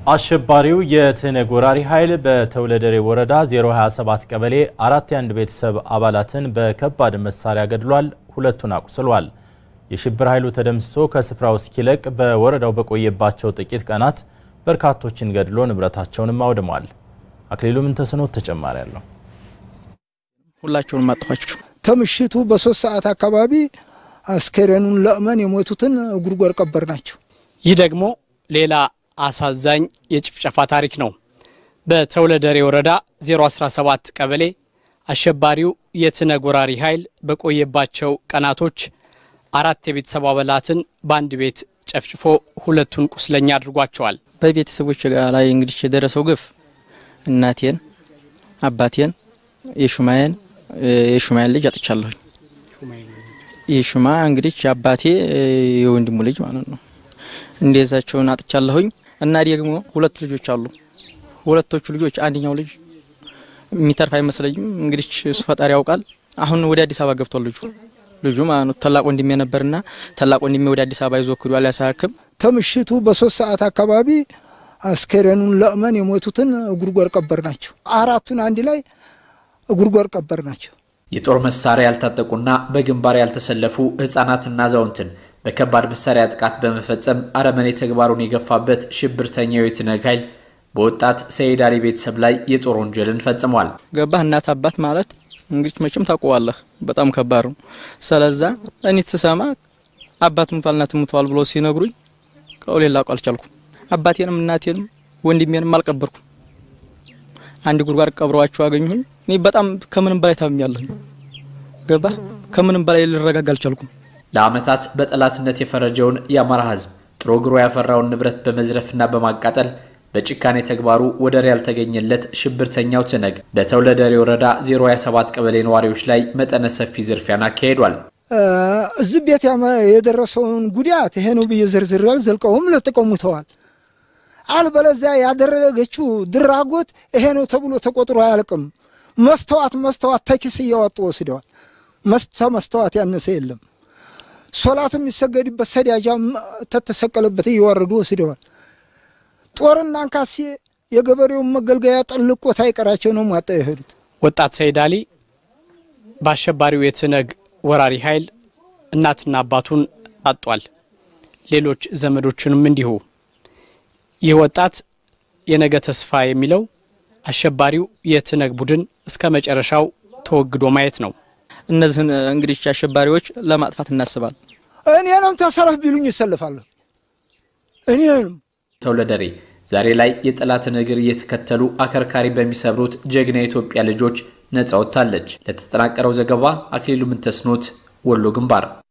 አሸባሪው የትህነግ ወራሪ ኃይል በተውለደሬ ወረዳ 027 ቀበሌ አራት የአንድ ቤተሰብ አባላትን በከባድ መሳሪያ ገድሏል፣ ሁለቱን አቁስሏል። የሽብር ኃይሉ ተደምስሶ ከስፍራው እስኪለቅ በወረዳው በቆየባቸው ጥቂት ቀናት በርካቶችን ገድሎ ንብረታቸውንም አውድሟል። አክሊሉ ምንተስኖት ተጨማሪ አለው። ሁላቸውንም አጥፋችሁ ከምሽቱ በሶስት ሰዓት አካባቢ አስከሬኑን ለእመን የሞቱትን ጉድጓድ ቀበር ናቸው። ይህ ደግሞ ሌላ አሳዛኝ የጭፍጨፋ ታሪክ ነው። በተውለደሬ ወረዳ 017 ቀበሌ አሸባሪው የትህነግ ወራሪ ኃይል በቆየባቸው ቀናቶች አራት የቤተሰብ አባላትን በአንድ ቤት ጨፍጭፎ ሁለቱን ቁስለኛ አድርጓቸዋል። በቤተሰቦች ላይ እንግዲህ የደረሰው ግፍ እናቴን፣ አባቴን፣ የሹማዬን የሹማዬን ልጅ አጥቻለሁኝ። የሹማ እንግዲህ አባቴ የወንድሙ ልጅ ማለት ነው። እንደዛቸውን አጥቻለሁኝ እና ደግሞ ሁለት ልጆች አሉ። ሁለቶቹ ልጆች አንደኛው ልጅ የሚተርፍ አይመስለኝም። እንግዲህ እሱ ፈጣሪ ያውቃል። አሁን ወደ አዲስ አበባ ገብቷል ልጁ ልጁ ማለት ነው። ታላቅ ወንድሜ ነበርና ታላቅ ወንድሜ ወደ አዲስ አበባ ይዞ ክዷል ያሳክም ከምሽቱ በሶስት ሰዓት አካባቢ አስከሬኑን ለእመን የሞቱትን ጉድጓድ ቀበር ናቸው። አራቱን አንድ ላይ ጉድጓድ ቀበር ናቸው። የጦር መሳሪያ ያልታጠቁና በግንባር ያልተሰለፉ ህጻናትና አዛውንትን በከባድ መሳሪያ ጥቃት በመፈጸም አረመኔ ተግባሩን የገፋበት ሽብርተኛው የትህነግ ኃይል በወጣት ሰይድ አሊ ቤተሰብ ላይ የጦር ወንጀልን ፈጽሟል። ገባህ እናት አባት ማለት እንግዲህ መቼም ታውቀዋለህ፣ በጣም ከባድ ነው። ስለዛ እኔ ስሰማ አባት ሙቷል እናት ሙቷል ብሎ ሲነግሩኝ ቀውሌ ላውቅ አልቻልኩም። አባቴንም እናቴንም ወንድሜንም አልቀበርኩም። አንድ ጉድጓድ ቀብረዋቸው አገኘሁኝ። እኔ በጣም ከምንም በላይ ታምኛለሁኝ። ገባህ ከምንም በላይ ልረጋጋ አልቻልኩም። ለዓመታት በጠላትነት የፈረጀውን የአማራ ህዝብ ጥሮ ግሮ ያፈራውን ንብረት በመዝረፍና በማቃጠል በጭካኔ ተግባሩ ወደር ያልተገኘለት ሽብርተኛው ትህነግ በተውለደሬ ወረዳ 027 ቀበሌ ነዋሪዎች ላይ መጠነ ሰፊ ዝርፊያን አካሂዷል። እዚህ ቤት የደረሰውን ጉዳት ይሄ ነው ብዬ ዝርዝር ዘልቀውም ለጥቀሙተዋል። አልበለዚያ ያደረገችው ድራጎት ይሄ ነው ተብሎ ተቆጥሮ አያልቅም። መስተዋት መስተዋት ተኪስ እያወጡ ወስደዋል። መስተዋት ያነሰ የለም። ሶላት የሚሰገድበት ሰዳጃ ተተሰቀለበት እየወረዱ ወስደዋል። ጦርና አንካሴ የገበሬውን መገልገያ ጠልቆት አይቀራቸው ነው ሟጣ የሄዱት። ወጣት ሰይድ አሊ በአሸባሪው የትህነግ ወራሪ ኃይል እናትና አባቱን አጧል። ሌሎች ዘመዶችንም እንዲሁ። ይህ ወጣት የነገ ተስፋ የሚለው አሸባሪው የትህነግ ቡድን እስከ መጨረሻው ተወግዶ ማየት ነው። እነዚህን እንግዲህ አሸባሪዎች ለማጥፋት እናስባል። እኔንም ተሰለፍ ቢሉኝ ይሰልፋለሁ። እኔንም ተውለደሬ ዛሬ ላይ የጠላትን እግር እየተከተሉ አከርካሪ በሚሰብሩት ጀግና የኢትዮጵያ ልጆች ነጻ ወጥታለች። ለተጠናቀረው ዘገባ አክሊሉ ምንተስኖት ወሎ ግንባር